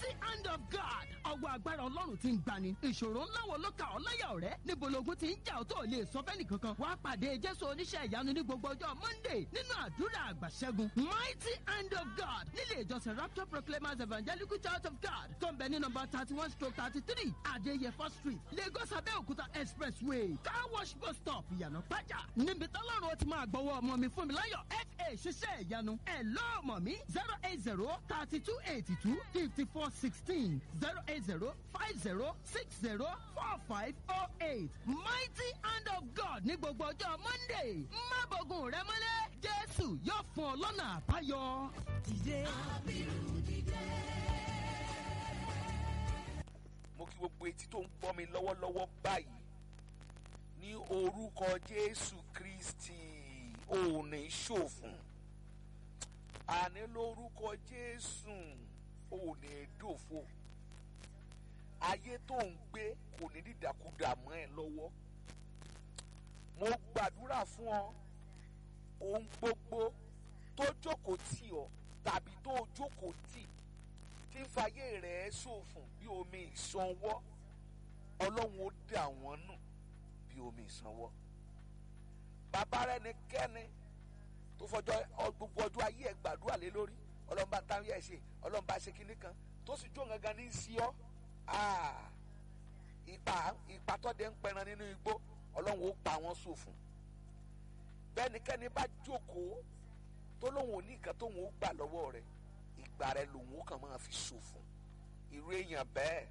mighty hand of God ọwọ́ agbára ọlọ́run ti ń gbani ìṣòro ńlá wo ló ka ọ́ láyà ọ̀rẹ́ níbo logun ti ń jà ọ́ tó lè sọ fẹ́ni kankan wàá pàdé jésù oníṣẹ́ ìyanu ní gbogbo ọjọ́ monday nínú àdúrà àgbàṣẹ́gun mighty hand of God nílé ìjọsìn rapture proclaimers evangelical church of God tó ń bẹ ní nọmba thirty one stroke thirty three adéyẹfọ́ street lagos abẹ́òkúta expressway car wash bus stop ìyànà pàjá níbi tọ́lọ́run ó ti máa gbọ́wọ́ ọmọ mi fún mi láyọ̀ fa ṣiṣẹ́ ìyanu ẹ̀ lọ́ọ̀mọ̀ mi zero eight zero thirty two eighty two fifty four sixteen zero eight zero five zero six zero four five oh eight mighty hand of God ní gbogbo ọjọ́ monday má bọ̀gùn rẹ mọ́lẹ̀ jésù yóò fún ọ lọ́nà àbáyọ. dìde. mo kí gbogbo etí tó ń gbọ́ mi lọ́wọ́lọ́wọ́ báyìí ní orúkọ jésù kristi òní ṣòfún àní lórúkọ jésù òní dòfo ayé tó ń gbé kò ní dídàkudà mọ́ ẹ lọ́wọ́ mo gbàdúrà fún ọ ohun gbogbo tó jókòó tì ọ tàbí tó jókòó tì tí ń fayé rẹ̀ ṣòfùn bí omi ìsanwó ọlọ́run ó dà wọ́n nù bí omi ìsanwó bàbá rẹ ní kẹ́ni tó fọjọ́ gbogbo ọjọ́ ayé ẹ̀ gbàdúrà lé lórí ọlọ́run bá táwọn yẹ̀ ṣe ọlọ́run bá ṣe kinní kan tó sì jó gangan ní sí ọ́ ipa ipa tọ́dẹ̀ ń pẹran nínú igbó ọlọ́run ó pa wọ́n ṣòfùn bẹ́nikẹ́ni bá jókòó tó lóun ò ní nǹkan tóun ó gbà lọ́wọ́ rẹ̀ ìgbà rẹ lòun ó kàn máa fi ṣòfò irú èèyàn bẹ́ẹ̀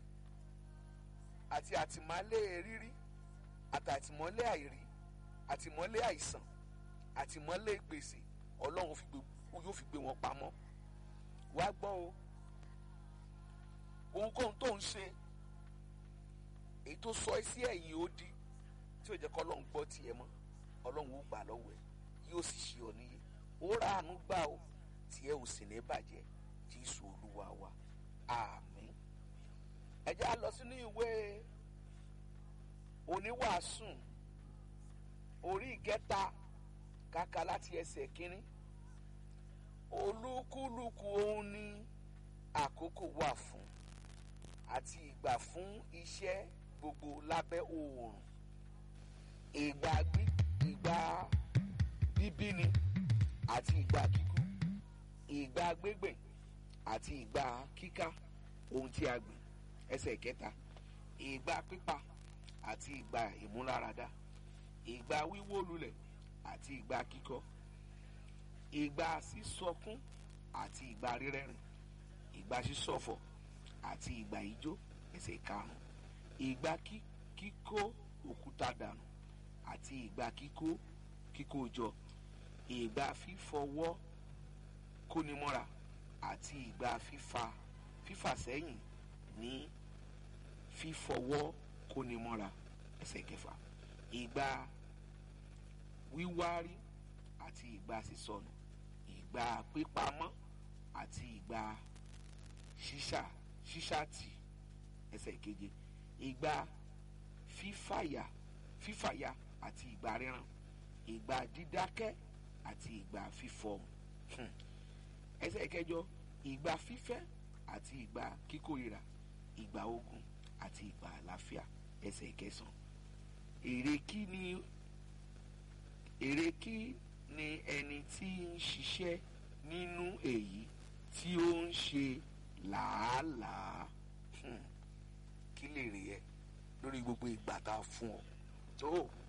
àti àtìmọ́lé rírí àti àtìmọ́lé àìrí àtìmọ́lé àìsàn àtìmọ́lé gbèsè ọlọ́run yóò fi gbé wọn pamọ́ wá gbọ́ o ohunkóhun tó ń ṣe èyí tó sọ ẹ́ sí ẹ̀yìn ó di tí ò jẹ́ kọ́ ọlọ́run gbọ́ tiẹ̀ mọ́ ọlọ́run ó gbà lọ́wọ́ ẹ̀ yóò sì ṣe ọ níyì ó ra àánú gbà o tí ẹ ò sì ní bàjẹ́ jésù olúwa wa àmín. ẹ jẹ́ á lọ sínú ìwé oníwàásùn orí ìkẹta kàkà láti ẹsẹ̀ kínní olúkúlùkù òun ní àkókò wà fún àti ìgbà fún iṣẹ́ gbogbo lábẹ́ oòrùn ìgbà ìgbà bíbíni àti ìgbà kíkú ìgbà gbégbìn àti ìgbà kíká ohun tí a gbìn ẹsẹ̀ kẹta ìgbà pípa àti ìgbà ìmúláradá ìgbà wíwó lulẹ̀ àti ìgbà kíkọ́ ìgbà sísọkún àti ìgbà rírẹ́rìn ìgbà sísọ̀fọ̀ àti ìgbà ijó ẹsẹ̀ karùn-ún ìgbà kíkó òkúta dànù àti ìgbà kíkó kíkó jọ ìgbà fífọwọ́ kónimọ́ra àti ìgbà fífa fífà sẹ́yìn ní fífọwọ́ kónimọ́ra ẹsẹ̀ kẹfà ìgbà wíwárí àti ìgbà sísọnù ìgbà pípamọ́ àti ìgbà ṣíṣà ṣíṣàtì ẹsẹ̀ keje ìgbà fífàyà fífàyà àti ìgbà ríran ìgbà dídákẹ́ àti ìgbà fífọhùn ẹsẹ̀ kẹjọ ìgbà fífẹ́ àti ìgbà kíkórira ìgbà ogun àti ìgbà àlàáfíà ẹsẹ̀ kẹsàn èrè kí ni èrè kí ni ẹni tí ń ṣiṣẹ́ nínú èyí tí ó ń ṣe làálàá kí lè rí ẹ lórí gbogbo ìgbà tá a fún ọ tó